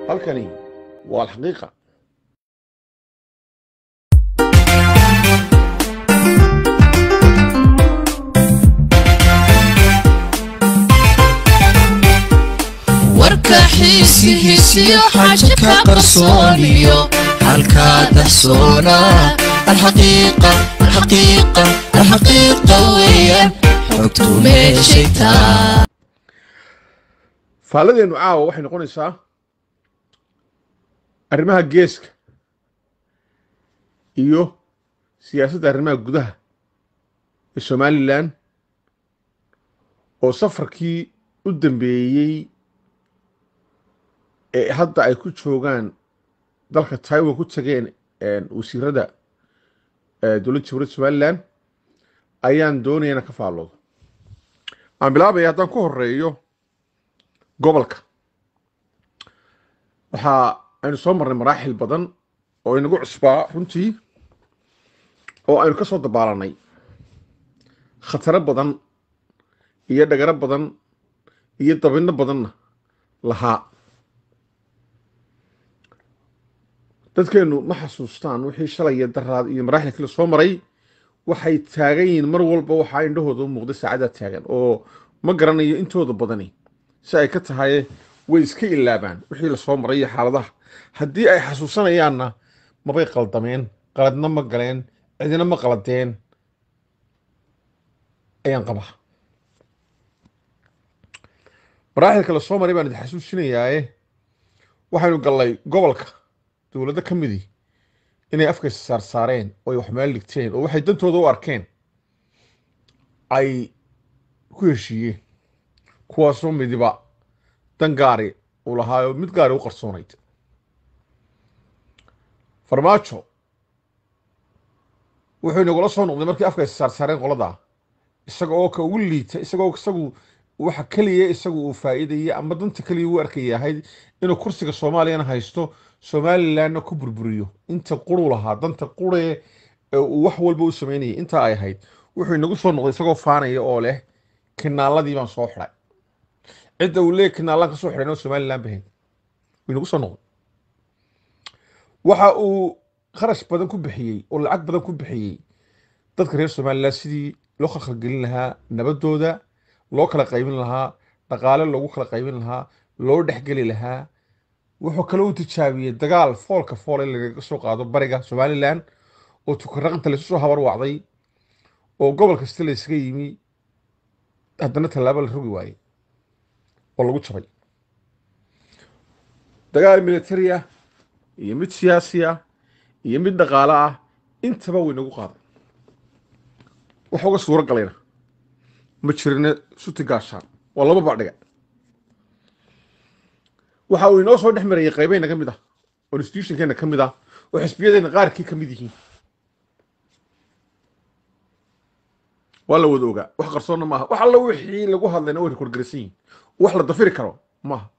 halkani waa alxaqiiqa warka xiisihiisiyo xaaja ka qarsooniyo halkaa dahsoona alxaqiiqa alxaqiiqa alxaqiiqa weeyaan xogtu meeshay taa faaladeennu caawa waxay noqonaysaa arrimaha geeska iyo siyaasadda arrimaha gudaha ee somalilan oo safarkii u dambeeyey ee hadda ay ku joogaan dalka taiwan ku tageen wasiirada dowladda jamhuuriyadda somalilan ayaan doonaya inaan ka faalloodo aan bilaabaya haddaan ku horeeyo gobolka waxaa aynu soo marnay maraaxil badan oo inagu cusbaa runtii oo aynu ka soo dabaalanay khataro badan iyo dhagaro badan iyo dabinno badanna lahaa dadkeennu ma xasuustaan wixii shalaya daraad iyo maraaxilkii la soo maray waxay taagan yihiin mar walba waxaa indhahooda u muuqda saacaddaa taagan oo ma garanayo intooda badani si ay ka tahay way iska ilaabaan wixii lasoo maray iyo xaaladaha haddii ay xasuusanayaanna mabay qaldameen qaladna ma galeen cidina ma qaladeen ayaan qabaa maraaxilka la soo maray baan idin xasuusinayaaye waxaynu gallay gobolka dowladdo ka midii inay afkaysa saarsaareen oo ay wax meel dhigteen oo waxay dantooda u arkeen ay ku heshiiyeen kuwaasoo midiba dan gaari uu lahaayo mid gaari u qarsoonayd farmaajo wuxuu inagula soo noqday markii afka is saarsaareen qoladaa isaga oo ka ugu liita isagoo isagu waxa keliya isagu uu faa'iidaya ama danta keliya u arkaya ahayd inuu kursiga soomaaliyana haysto somalilanna ku burburiyo inta quruu lahaa danta quree ee uu wax walba u sameynayay intaa ay ahayd wuxuu inagu soo noqday isagoo faanaya oo leh kinaaladii baan soo xiday cidda uu leeyahy kinaalaan ka soo xidhayn oo somalilan bahayn wuu inagu soo noqday waxa uu kharash badan ku bixiyey oo lacag badan ku bixiyey dadka reer somalilan sidii loo khalkhalgelin lahaa nabadooda loo kala qaybin lahaa dhaqaale loogu kala qaybin lahaa loo dhexgeli lahaa wuxuu kale u tijaabiyey dagaal foolka fool in lagaga soo qaado bariga somalilan oo tukaraqinta laysu soo habar wacday oo gobol kasta la ysaga yimi haddana tallaabo la rogi waayey oo lagu jabay dagaal militari ah iyo mid siyaasi ah iyo mid dhaqaale ah intaba way nagu qaaday wax uga suuro galayna ma jirina suti gaashaan waa laba badhiga waxa uu inoo soo dhex marayay qaybeyna ka mid ah oo institutionkeena ka mid ah oo xisbiyadeena qaarkii ka mid yihiin waa la wada ogaa wax qarsoonna maaha wax alla wixii lagu hadlayna way rekoorgaraysan yihin wax la dafiri karo maaha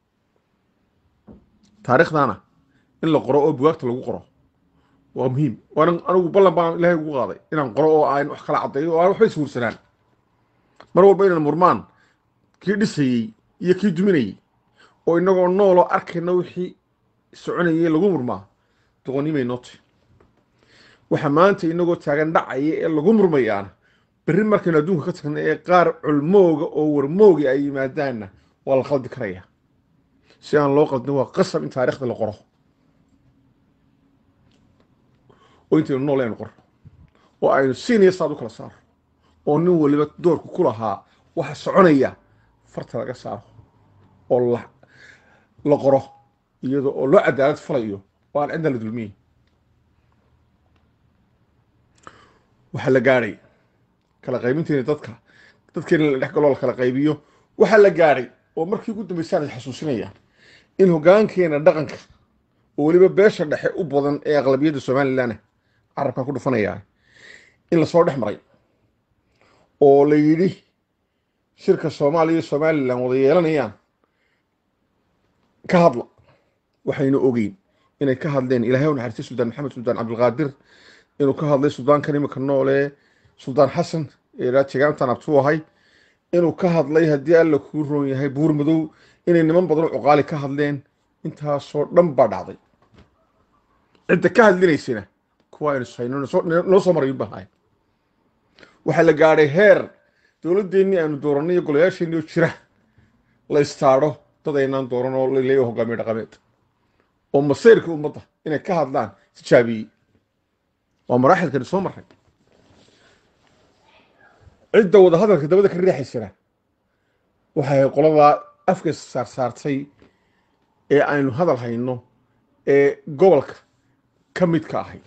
taariikhdana in la qoro oo bugaagta lagu qoro waa muhiim waana anigu ballan baan ilaahay ugu qaaday inaan qoro oo aan wax kala caddeeyo oo aan waxba iswursanaan mar walba inaan murmaan kii dhisayey iyo kii duminayey oo inagoo nooloo arkayna wixii soconayay lagu murmaa doqonnimay nooti waxa maanta inagoo taagan dhacaya ee lagu murmayaana berri markaynu adduunka ka tagna ee qaar culmooga oo warmooga ay yimaadaanna waa la qaldi karaya si aan loo qaldin waa qasab in taariikhda la qoro oo intaynu nool aynu qorno oo aynu siiniya saad u kala saaro oo nin waliba doorku ku lahaa waxa soconaya farta laga saaro oo la la qoro iyadoo oo loo cadaalad falayo oo aan cidna la dulmiyin waxaa la gaadhay kala qaybinteena dadka dadkeena la dhex galoo la kala qaybiyo waxaa la gaadhay oo markii ugu dambaysaan xasuusinaya in hoggaankeena dhaqanka oo weliba beesha dhexe u badan ee aqlabiyadda somalilan carabka ku dhufanaya in lasoo dhex maray oo la yidhi shirka soomaaliya iyo somalilan wada yeelanayaan ka hadla waxaynu ogeyn inay ka hadleen ilaahay u naxariistay suldaan maxamed suldaan cabdilqaadir inuu ka hadlay suldaankan imika noole suldaan xasan ee jegaantan abtuu ahay inuu ka hadlay haddii alla kuu roon yahay buur madow inay niman badan oo cuqaali ka hadleen intaasoo dhan baa dhacday cidda ka hadlinaysana kuwa aynu sayno noo soo maray bahay waxaa la gaadhay heer dowladdeennii aynu doorannay iyo golayaasheenii oo jira la istaadho dad aynaan dooran oo laleeyaho hogaamiye dhaqameed oo masayrka ummadda inay ka hadlaan tijaabiyey waa maraaxilkani soo marray cidda wada hadalka dabada ka riixaysana waxay ahayd qoladaa afka saarsaartay ee aynu hadal hayno ee gobolka ka mid ka ahayd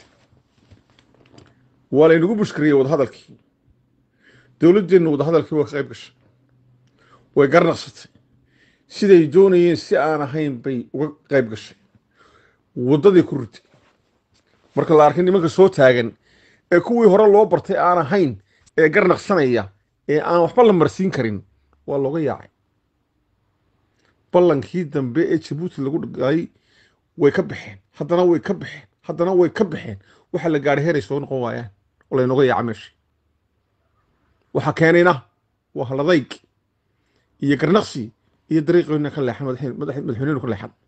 waa laynagu bushkariyey wadahadalkii dowladdeenna wadahadalkii waa ka qayb gashay way garnaqsatay siday doonayeen si aan ahayn bay uga qayb gashay waddadii ku ritay marka la arkay nimanka soo taagan ee kuwii hore loo bartay aan ahayn ee garnaqsanaya ee aan waxba la marsiin karin waa looga yaacay ballankii dambe ee jabuuti lagu galay way ka baxeen haddana way ka baxeen haddana way ka baxeen waxaa la gaadhay heeray soo noqon waayaan oo laynooga yaaca meesha waxaa keenayna waa haladayg iyo garnaqsi iyo dariiqeena ka leexan madaxweynenu ka leexan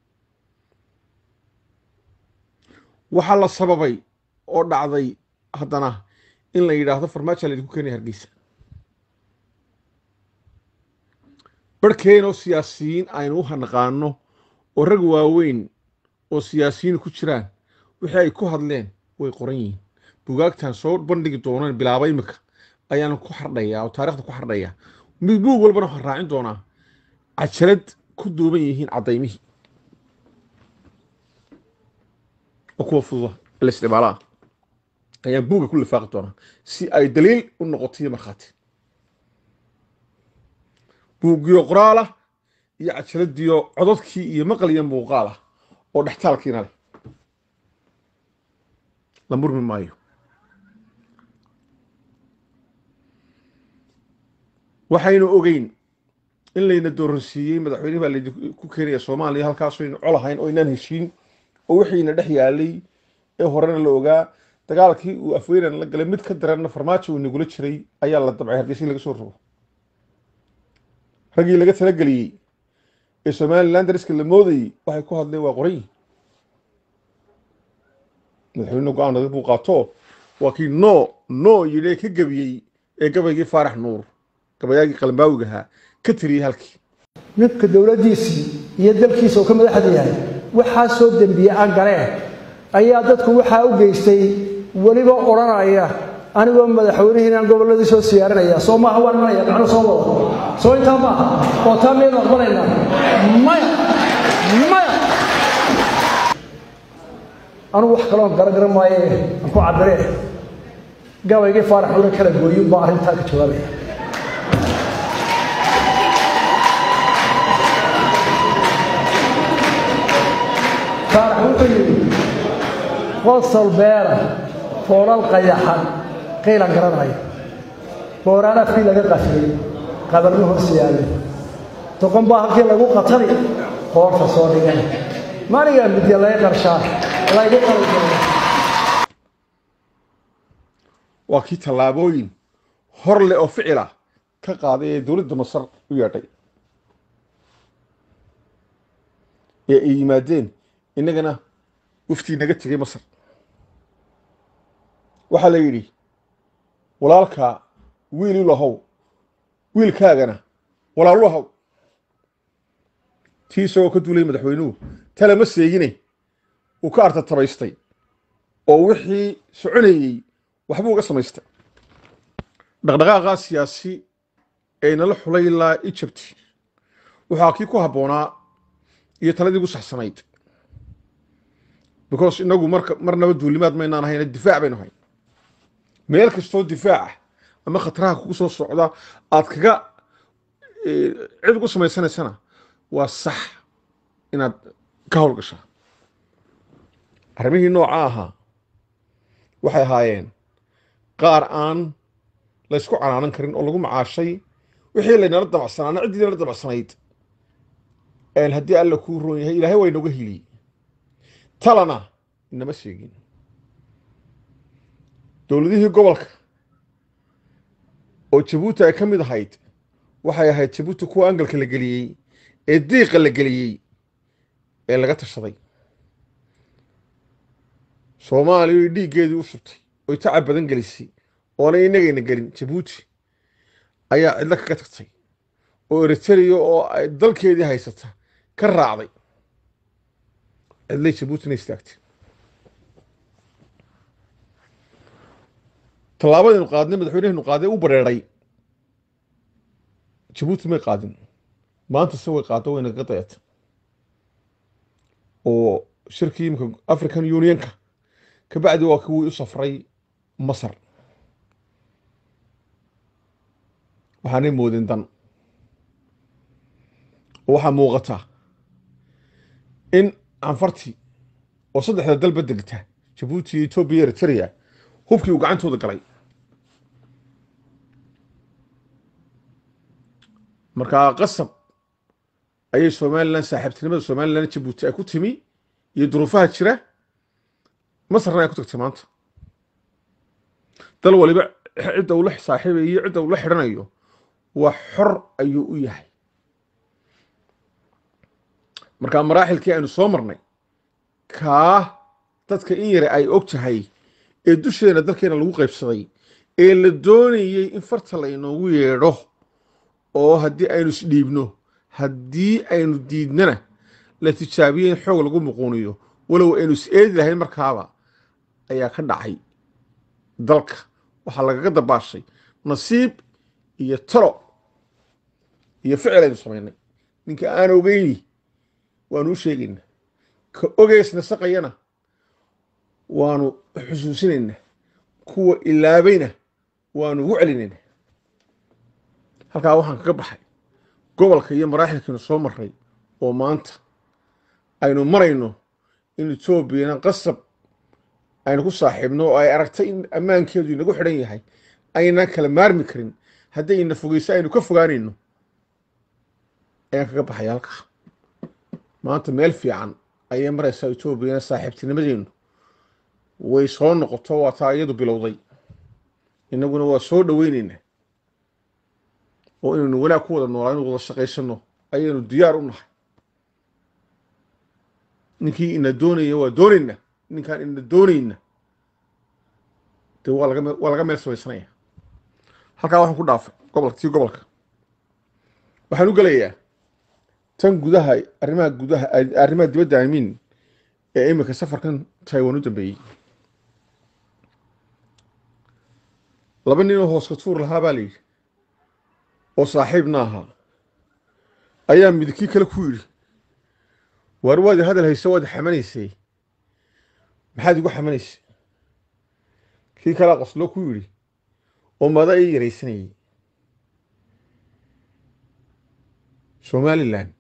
waxaa la sababay oo dhacday haddana in la yidhaahdo farmaajo laydinku keenaya hargeysa barhkeenoo siyaasiyiin aynu u hanaqaano oo rag waaweyn oo siyaasiyiin ku jiraan wixii ay ku hadleen way qoran yihiin bugaagtan soo bandhigi doonaan bilaaba imika ayaan ku xardhayaa oo taarikhda ku xardhayaa mid buug walbana waxaan raacin doonaa cajalad ku duuban yihiin caddaymihii oo kuwa fududa lisdhibaalaha ayaan buuga ku lifaaqi doonaa si ay daliil u noqoto iyo markhaati buuggiyo qoraalah iyo cajaladiyo cododkii iyo maqal iyo muuqaalah oo dhextaalkiina leh la murmi maayo waxaynu ogeyn in layna dooransiiyey madaxweyne baa laydinku keenaya soomaaliya halkaasoo aynu colahayn oo aynaan heshiin oo wixiina dhex yaalay ee horena la ogaa dagaalkii uu afweynan la galay mid ka daranna farmaajo uu nagula jiray ayaa la dabcay hargeysa laga soo rogo raggii laga talageliyey ee somalilan dariska la moodayey waxay ku hadleen waa qoran yihin madaxweyne go-aan adag buu qaato waa kii noo noo yidhi ka gebiyey ee gabaygii faarax nuur gabayaagii qalambaawiga ahaa ka tiriyey halkii ninka dowladdiisii iyo dalkiisa oo ka madaxda yahay waxaa soo dembiye aan galeen ayaa dadku waxaa u geystay weliba odhanaya anigoo madaxweynihiinaan gobolladii soo siyaarinaya soo maaha waan imanaya macno soo wada soo intaa maaha oo taa miyaynu aqbalaynaa maya maya anugu wax kaloon garagaran maaye aan ku cabiree gabaygii faarax nuure kala gooyin baa arrintaa ka jawaabaya faarax wuxuu yidhi qosol beera foolal qayaxan qiilan garanaya booraan afkii laga qafiyey qabarna hoos yaallay doqon baa halkii lagu qatali qoorta soo dhigan manigaa midya laga qarshaa laygu qalay waa kii tallaabooyin hor leh oo ficila ka qaaday ee dowladda masar u yeedhay ee ay yimaadeen innagana waftii naga tegay masar waxaa la yidhi walaalkaa wiil u lahow wiilkaagana walaal u lahow tii isagoo ka duulay madaxweynuhu tale ma seegine uu ka artatabaystay oo wixii soconayey waxbuu uga samaystay dhaqdhaqaaqaa siyaasi ee nala xulay ilaa egypt waxaa kii ku habboonaa iyo taladii gu saxsanayd because inagu marka marnaba duulimaad maynaan ahayna difaac baynu hayn meel kastoo difaac ah ama khataraha kugu soo socda aad kaga cid ugu samaysanaysana waa sax inaad ka howlgashaa arrimihii nooca ahaa waxay ahaayeen qaar aan laysku canaanan karin oo lagu macaashay wixii laynala damacsanaana ciddii nala damacsanayd haddii alla kuu roon yahay ilaahay waa inooga hiliyey talana inama sheegin dowladihii gobolka oo jabuuti ay ka mid ahayd waxay ahayd jabuuti kuwa angalka la geliyey ee diiqa la geliyey ee laga tashaday soomaaliya oy dhiiggeedii u shubtay oy tacab badan gelisay oona inagayna gelin jabuuti ayaa cidlo kaga tagtay oo eritrea oo ay dalkeedii haysata ka raacday cidlay jabuutina istaagtay tallaabadaynu qaadnay madaxweynehenu qaaday u bareeray jabuuti may qaadin maanta se way qaado way nagaga dayata oo shirkii imika african unionka kabacdi waa kuwii u safray masar waxaanay moodin dan oo waxaa muuqataa in canfartii oo saddexda dalba degta jabuuti iyo etoobiya eritrea hubkii uu gacantooda galay markaa qasab ayay somalilan saaxiibtinimada somalilan jabuuti ay ku timi iyo duruufaha jira masarna ay ku tagtay maanta dal waliba cidda uu la saaxiibayo iyo cidda uu la xidhanayo waa xor ayuu u yahay markaa maraaxilkii aynu soo marnay kaa dadka in yare ay og tahay ee dusheena dalkeena lagu qaybsaday ee la doonayey in farta laynoogu yeedho oo haddii aynu isdhiibno haddii aynu diidnana la tijaabiyo in xoog lagu muquuniyo walow aynu is eedi lahayn markaaba ayaa ka dhacay dalka waxaa lagaga dabaashay nasiib iyo talo iyo ficil aynu samaynay ninka aan ogeyni waanu u sheegaynaa ka ogeysna saqayana waanu xusuusinaynaa kuwa ilaabayna waanu ugu celinaynaa halkaa waxaan kaga baxay gobolka iyo maraaxilkiinu soo marray oo maanta aynu marayno in etoobiyana qasab aynu ku saaxiibno oo ay aragtay in ammaankeedu inagu xidhan yahay aynaan kala maarmi karin haddii ina fogeyso aynu ka fogaanayno ayaan kaga baxay halkaa maanta meel fiican ayay maraysaa etoobiyana saaxiibtinimadeenu way soo noqoto waa taa iyadu bilowday innaguna waa soo dhoweynaynaa oo inaynu wanaag ku wada noolaa inu wada shaqaysano ayaynu diyaar u nahay ninkii ina doonaya waa doonaynaa ninkaan ina doonayna dee waa laga waa laga meel samaysanaya halkaa waxaan ku dhaafay gobolka tii gobolka waxaan u gelayaa tan gudaha arrimaha gudaha arrimaha dibadda amiin ee imika safarkan taiwan u dambeeyey laba nin oo hooska tuur lahaa baa la yidhi oo saaxiibna ahaa ayaa midkii kale ku yidhi waar waadi hadal hayse waad xamanaysay maxaad igu xamanaysay kii kalea qosloo ku yidhi oo mada ii yaraysanayay somalilan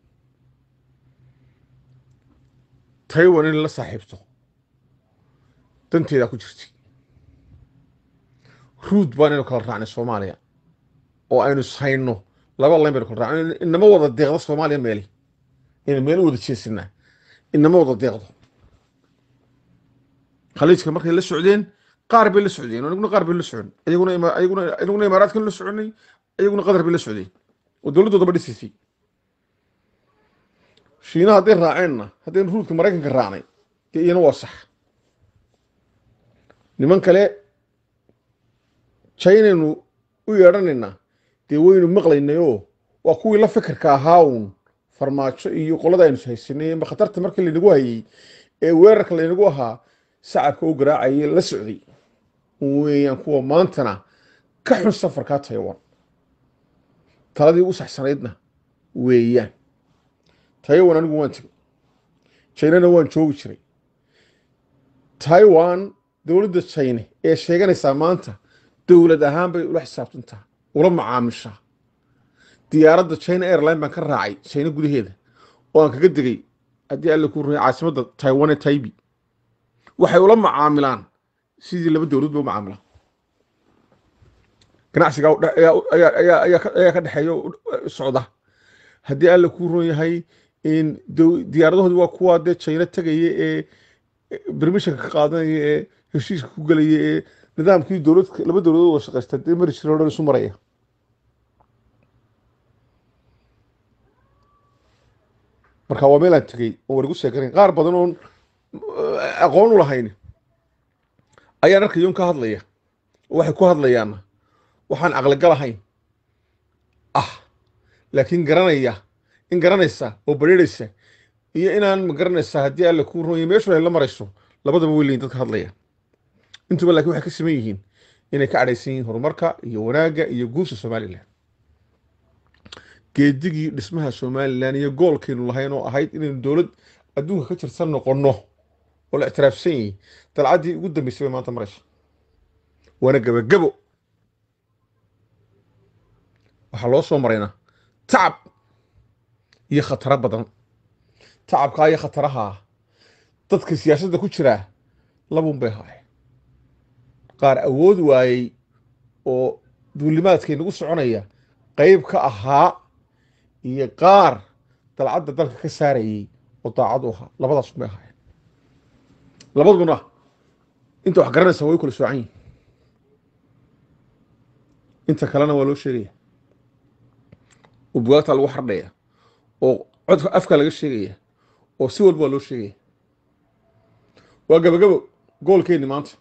taiwan in la saaxiibto danteedaa ku jirtay ruud baan aynu kala raacnay soomaaliya oo aynu ishayno laba layn baynu kala raacnay inama wada deeqdo soomaaliya meeli inaynu meel u wada jeesanaa inama wada deeqdo khaliijka markay la socdeen qaar bay la socdeen aniguna qaar bay la socon ayaguna ayaguna aniguna imaaraadkan la soconay ayaguna qatar bay la socdeen oo dowladdoodaba dhisaysay shiinaha hadday raaceenna haddaynu ruudka maraykanka raacnay dee iyana waa sax niman kale jainaynu u yeedhanaynaa dee waynu maqlaynayoo waa kuwii la fikirka ahaa uun farmaajo iyo qolada aynu haysanay ma khatarta markii laynagu hayey ee weerarka laynagu ahaa sacabka u garaacayay la socday weeyaan kuwa maantana ka xun safarkaa taiwan taladii u saxsanaydna weeyaan taiwan anigu waan tegay jinana waan joogi jiray taiwan dowladda jine ee sheeganaysaa maanta dowlad ahaan bay ula xisaabtantaa ula macaamishaa diyaaradda china airline baan ka raacay china gudaheeda oo aan kaga degay haddii alle ku ruray caasimadda taiwan ee taibi waxay ula macaamilaan sidii laba dowlad ba u macaamilaan ganacsigaa ayaa ka dhexeeya socda haddii alle kuu ron yahay diyaaradahoodi waa kuwa dee china tegaya ee bermishanka ka qaadanaya ee heshiiska ku gelaya ee nidaamkii dowlad laba dowladood wada shaqaysta dee mari jira o dhan isu maraya marka waa meelaan tegey oon war igu sheekanayn qaar badan oon eh, aqoon u lahayn ayaan arkayoon ka hadlaya oo waxay ku hadlayaanna waxaan caqligal ahayn ah laakiin garanaya in garanaysa oo badheeraysa iyo inaan ma garanaysa haddii alle kuu ronya meeshu ay la marayso labadaba way leeyihin dadka hadlaya intuba laakiin waxay ka siman yihiin inay ka cadhaysan yihiin horumarka iyo wanaagga iyo guusha somalilan geedigii dhismaha somalilan iyo goolkaynu lahayn oo ahayd inaynu dowlad adduunka ka jirsan noqonno oo la ictiraafsan yahay dalcaddii ugu dambeysay bay maanta maraysa waana gebagabo waxaa loo soo maraynaa tacab iyo khataro badan tacabkaa iyo khataraha dadka siyaasadda ku jiraa labuun bay haayeen qaar awood waayey oo duulimaadkay nagu soconaya qayb ka ahaa iyo qaar dalcadda dalka ka saarayey oo daacad u ahaa labadaas bay ahaayeen labaduna inta wax garanaysa way kala soocan yihin inta kalena waa loo sheegaya oo bugaagtaa lagu xardhaya oo codka afka laga sheegaya oo si walba waa loo sheegaya waa gabagabo goolkeenni maanta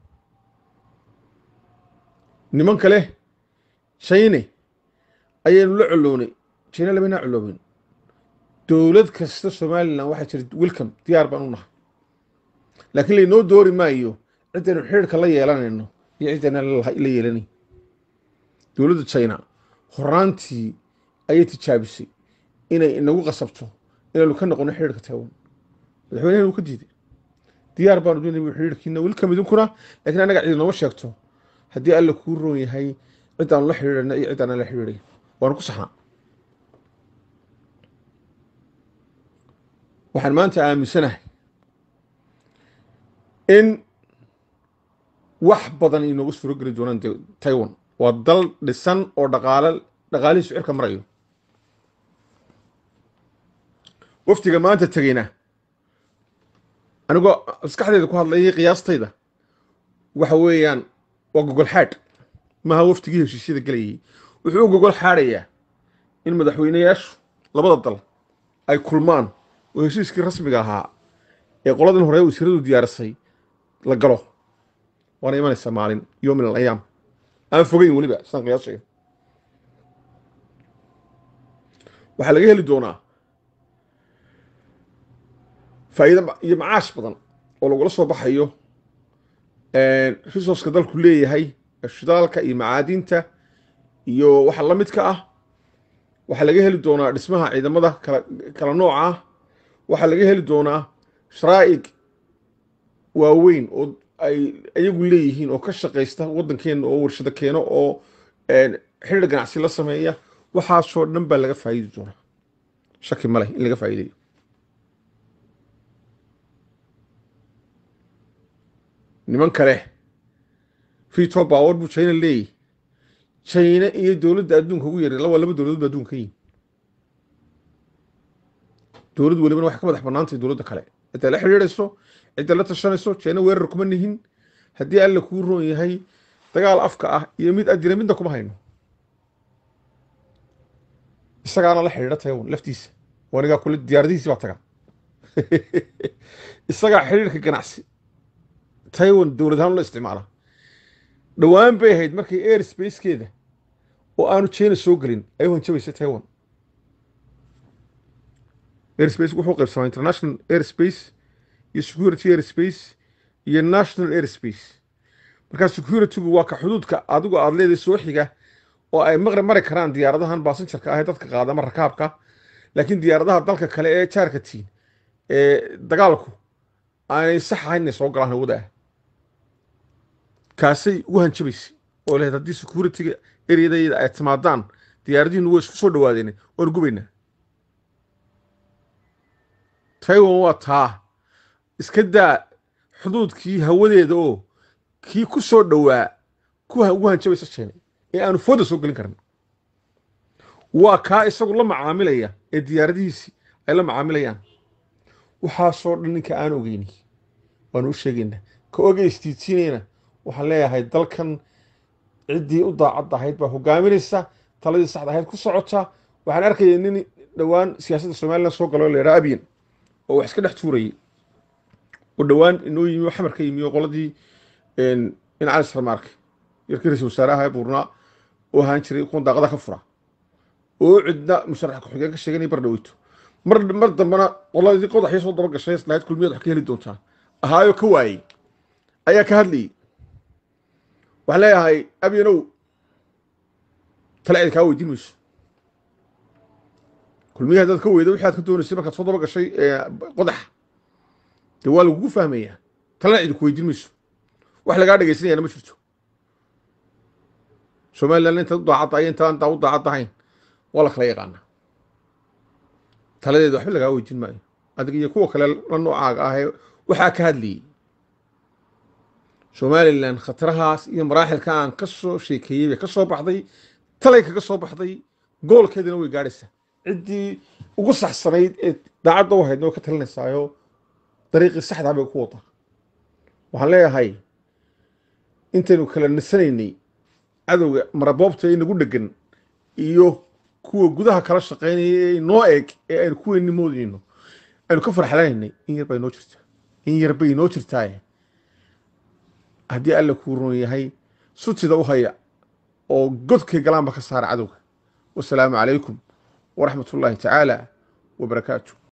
niman kale chine ayaynu la colownay chine labaynaa coloomin dowlad kasta somalilan waxaa jira welcome diyaar baan u nahay laakiin laynoo doori maayo ciddaynu xidhiirka la yeelanayno iyo ciddayna la yeelanayn dowladda china horaantii ayay tijaabisay inay inagu qasabto inaynu ka noqono xidhiirka taiwan madaxweynahan uu ka diiday diyaar baanu doonay xidhiirkiina welcome idinkuna laakiin annaga cidi nooma sheegto haddii alla kuu roon yahay cid aanu la xidhiidhana iyo cid aanan la xidhiidhay waanu ku saxnaa waxaan maanta aaminsanahay in wax badan inooga suuro geli doonaan de- taiwan waa dal dhisan oo dhaqaale dhaqaalihiisu cirka marayo wafdiga maanta tegeyna anigoo maskaxdeyda ku hadlayay qiyaastayda waxa weeyaan waa gogol xaadh maaha wafdigii heshiisyada gelayay wuxuu u gogol xaadhayaa in madaxweyneyaashu labada dal ay kulmaan oo heshiiskii rasmiga ahaa ee qoladan hore wasiiradu diyaarisay la galo waana imanaysaa maalin yom min alayaam aan fogeyn weliba sidaan qiyaasaya waxaa laga heli doonaa faa'iido iyo macaash badan oo lagula soo baxayo resourceka dalku leeyahay shidaalka iyo macaadinta iyo waxa la midka ah waxaa laga heli doonaa dhismaha ciidamada kala kala nooca ah waxaa laga heli doonaa sharaa'ig waaweyn oo ay iyagu leeyihiin oo ka shaqaysta waddankeena oo warshado keeno oo xidhiir ganacsi la sameeya waxaasoo dhan baa laga faa'iidi doonaa shaki ma leh in laga faa'iidayo niman kale veto power buu china leeyahy china iyo dowladda adduunka ugu yaray waa laba dowladood ba adduunka ka yihin dowlad welibana waxay ka madax bannaantahay dowladda kale cidda la xidhiidhayso cidda la tashanayso china weerar kuma nihin haddii alla kuu roon yahay dagaal afka ah iyo mid adila midna kuma hayno isagaana la xidhiidha taiwan laftiisa wanigaa kule diyaaradihiisi baa taga isagaa xidhiirka ganacsi taiwan dowlad ahaan la isticmaala dhowaan bay ahayd markii air spacekeeda oo aanu china soo gelin ay hanjabaysa taiwan airspace wuxuu qaybsamaa international airspace iyo security airspace iyo national airspace markaa securitygu waa ka xuduudka adigu aada leedahay soo xiga oo ay maqri mari karaan diyaaradahan baasanjarka ah ee dadka qaada ama rakaabka laakiin diyaaradaha dalka kale ee jaarka tiin ee dagaalku aanay sax ahayn inay soo galaan hawada ah kaasay ugu hanjabaysay oo lehed haddii securityga eryadayda ay timaadaan diyaaradihiinu way isku soo dhawaadeen waan gubaynaa taiwan waa taa iska daa xuduudkii hawadeeda oo kii ku soo dhowaa ugu hanjabaysa china ee aanu fooda soo gelin karin waa kaa isagu la macaamilaya ee diyaaradihiisii ay la macaamilayaan waxaasoo dhan ninka aan ogeyni waanu u sheegaynaa ka ogeystiitiinayna waxaan leeyahay dalkan ciddii u daacad ahayd baa hogaaminaysa taladii saxda ahayd ku socota waxaan arkaya nin dhowaan siyaasadda somalilan soo galo la yidhaha abyan oo wax iska dhex tuurayay oo dhowaan inoo yimi oo xamar ka yimi oo qoladii in cali sarmaarke yarkii ra-isul wasaaraha buurnaa oo ahaan jiray kuwan daaqada ka fura oo cidna musharax ku-xigeen ka sheeganaya bar dhaweyto mar mar dambena qoladii qodaxyo soo daba gashay islahayd kulmiyaad wax ka heli doontaa ahaayo ka waayey ayaa ka hadlayay waxaan leeyahay abyanow tale cid kaa weydiin mayso kulmiyaha haddaad ka weyda wixi aad ka doonaysay markaad soo daba gashay qodax dee waa lagugu fahmayaa talena cid ku weydiin mayso wax lagaa dhegaysanayana ma jirto somalilan intaad u daacadda iyo intaan daa u daacad ahayn waa la kala yaqaanaa taladeeda waxba lagaa weydiin maayo adiga iyo kuwa kale la noocaaga ahee waxaa ka hadlayay somalilan khatarahaas iyo maraaxilka aan ka soo sheekeeyey bay ka soo baxday talay kaga soo baxday goolkeedina way gaadhaysaa ciddii ugu saxsanayd ee daacadda u haydna way ka talinaysaayo dariiqii saxdaa bay ku wadaa waxaan leeyahay intaynu kala nisanaynay cadowga maraboobta inagu dhegan iyo kuwa gudaha kala shaqaynaya ee inoo eeg ee aynu kuweenni moodayno aynu ka farxlanaynay in yar bay inoo jirtaa in yar bay inoo jirtaaye haddii alla kuu roon yahay sutida u haya oo godkay galaanba ka saara cadowga wasalaamu calaykum waraxmat ullaahi tacaala wabarakaatu